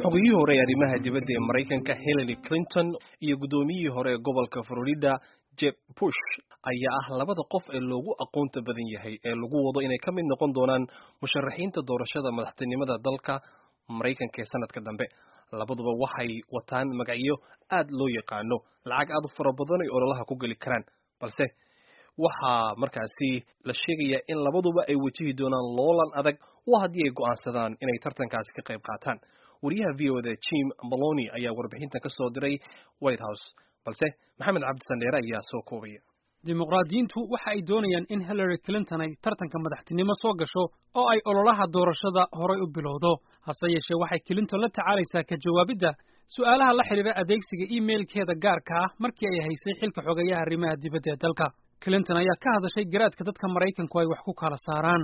xogiyihii hore ee arrimaha dibadda ee maraykanka hillary clinton iyo guddoomiyihii hore ee gobolka florida jeb bush ayaa ah labada qof ee loogu aqoonta badan yahay ee lagu wado inay ka mid noqon doonaan musharaxiinta doorashada madaxtinimada dalka maraykanka ee sanadka dambe labaduba waxay wataan magacyo aad loo yaqaano lacag aad u fara badan ay ololaha ku geli karaan balse waxaa markaasi la sheegayaa in labaduba ay wajihi doonaan loolan adag oo haddii ay go'aansadaan inay tartankaasi ka qayb qaataan wariyaha v o da jim maloni ayaa warbixintan ka soo diray white house balse maxamed cabdisandheere ayaa soo koobaya dimuqraadiyiintu waxa ay doonayaan in hillary clinton ay tartanka madaxtinimo soo gasho oo ay ololaha doorashada horay u bilowdo hase yeeshee waxay clinton la tacaalaysaa ka jawaabidda su'aalaha la xidhiira adeegsiga imailkeeda gaarka ah markii ay haysay xilka xogeeyaha arrimaha dibadda ee dalka clinton ayaa ka hadashay garaadka dadka maraykanku ay wax ku kala saaraan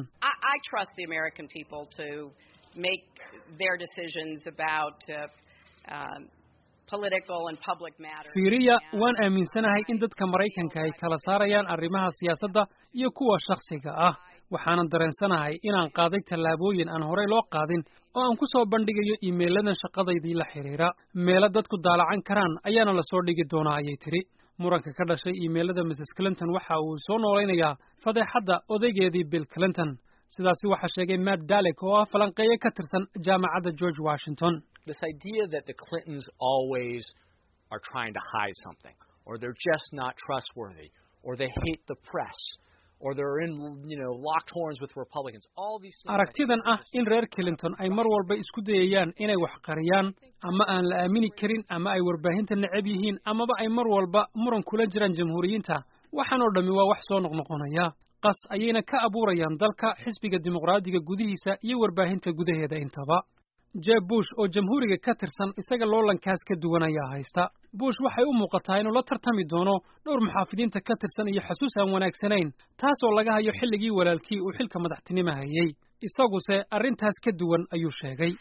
fiiriya waan aaminsanahay in dadka maraykanka ay kala saarayaan arrimaha siyaasadda iyo kuwa shakhsiga ah waxaanan dareensanahay inaan qaaday tallaabooyin aan horey loo qaadin oo aan ku soo bandhigayo iimeyladan shaqadaydii la xidhiira meelo dadku daalacan karaan ayaana la soo dhigi doonaa ayay tidhi muranka ka dhashay iimeylada mrs clinton waxa uu soo noolaynayaa fadeexadda odaygeedii bill clinton sidaasi waxaa sheegay matt dalek oo ah falanqeeye ka tirsan jaamacadda george washington this idea that the Clintons always are trying to hide something, or they're just not trustworthy, or they hate the press, or they're in, you know, locked horns with Republicans. All these things. aragtidan ah in reer clinton ay mar walba isku dayayaan inay wax qariyaan ama aan la aamini karin ama ay warbaahinta necab yihiin amaba ay mar walba muran kula jiraan jamhuuriyiinta waxaan oo dhammi waa wax soo noqnoqonaya qas ayayna ka abuurayaan dalka xisbiga dimuqraadiga gudihiisa iyo warbaahinta gudaheeda intaba jeb bush oo jamhuuriga ka tirsan isaga loolankaas ka duwan ayaa haysta bush waxay u muuqataa inuu la tartami doono dhowr muxaafidiinta ka tirsan iyo xasuus aan wanaagsanayn taasoo laga hayo xilligii walaalkii uu xilka madaxtinimo hayey isaguse arrintaas ka duwan ayuu sheegay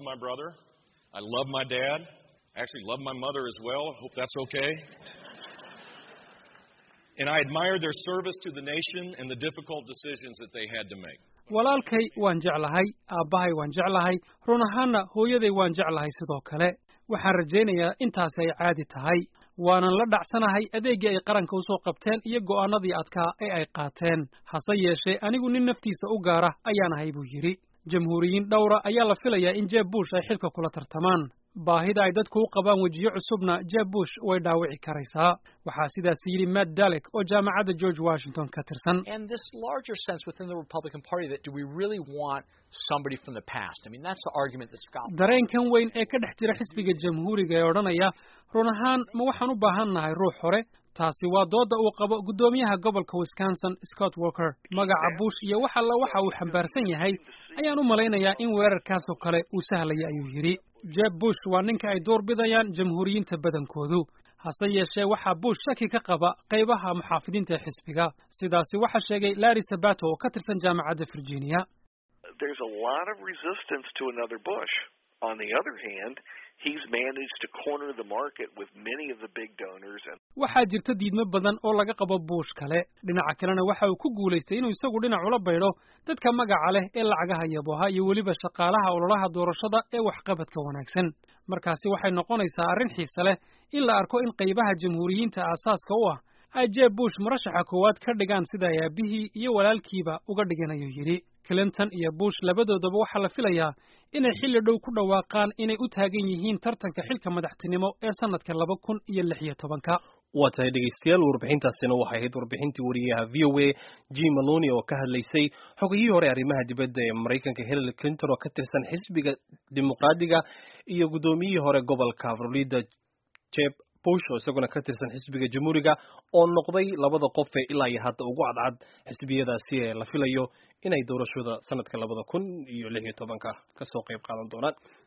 And I admire their service to the nation and the difficult decisions that they had to make. walaalkay waan jeclahay aabbahay waan jeclahay run ahaanna hooyaday waan jeclahay sidoo kale waxaan rajaynayaa intaasi ay caadi tahay waanan la dhacsanahay adeeggii ay qaranka u soo qabteen iyo go'aanadii adkaa ee ay qaateen hase yeeshee anigu nin naftiisa u gaara ayaan ahay buu yidhi jamhuuriyiin dhowra ayaa la filayaa in jeb bush ay xilka kula tartamaan baahida ay dadku u qabaan wejiyo cusubna jeb bush way dhaawici karaysaa waxaa sidaas yidhi matt dalek oo jaamacadda george washington ka tirsan And this larger sense within the Republican Party that do we really want somebody from the past? I mean, that's the argument that Scott. dareenkan weyn ee ka dhex jira xisbiga jamhuuriga ee odhanaya run ahaan ma waxaan u baahan nahay ruux hore taasi waa doodda uu qabo guddoomiyaha gobolka wisconsin scott walker magaca bush iyo wax alla waxa uu xambaarsan yahay ayaan u malaynayaa in weerarkaasoo kale uu sahlaya ayuu yidhi jeb bush waa ninka ay door bidayaan jamhuuriyiinta badankoodu hase yeeshee waxaa bush shaki ka qaba qaybaha muxaafidiinta ee xisbiga sidaasi waxaa sheegay larry sabato oo ka tirsan jaamacadda virginia there's a lot of resistance to another Bush. On the other hand, he's managed to corner the market with many of the big donors and waxaa jirta diidmo badan oo laga qabo buush kale dhinaca kalena waxa uu ku guulaystay inuu isagu dhinac ula baydho dadka magaca leh ee lacagaha yaboha iyo weliba shaqaalaha ololaha doorashada ee waxqabadka wanaagsan markaasi waxay noqonaysaa arrin xiise leh in la arko in qaybaha jamhuuriyiinta aasaaska u ah ay jeb bush murashaxa koowaad ka dhigaan sida ay aabihii iyo walaalkiiba uga dhigan ayuu yidhi clinton iyo bush labadoodaba waxaa la filayaa inay xilli dhow ku dhawaaqaan inay u taagan yihiin tartanka xilka madaxtinimo ee sannadka laba kun iyo lix iyo tobanka waa tahay dhegaystayaal warbixintaasina waxay ahayd warbixintii wariyaha v o a jim maloni oo ka hadlaysay xogiyihii hore arrimaha dibadda ee maraykanka hillary clinton oo ka tirsan xisbiga dimuqraadiga iyo guddoomiyihii hore gobolka florida jeb bush oo isaguna ka tirsan xisbiga jamhuuriga oo noqday labada qof ee ilaa iyo hadda ugu cadcad xisbiyadaasi ee la filayo inay doorashada sanadka labada kun iyo lix iyo tobanka kasoo qayb qaadan doonaan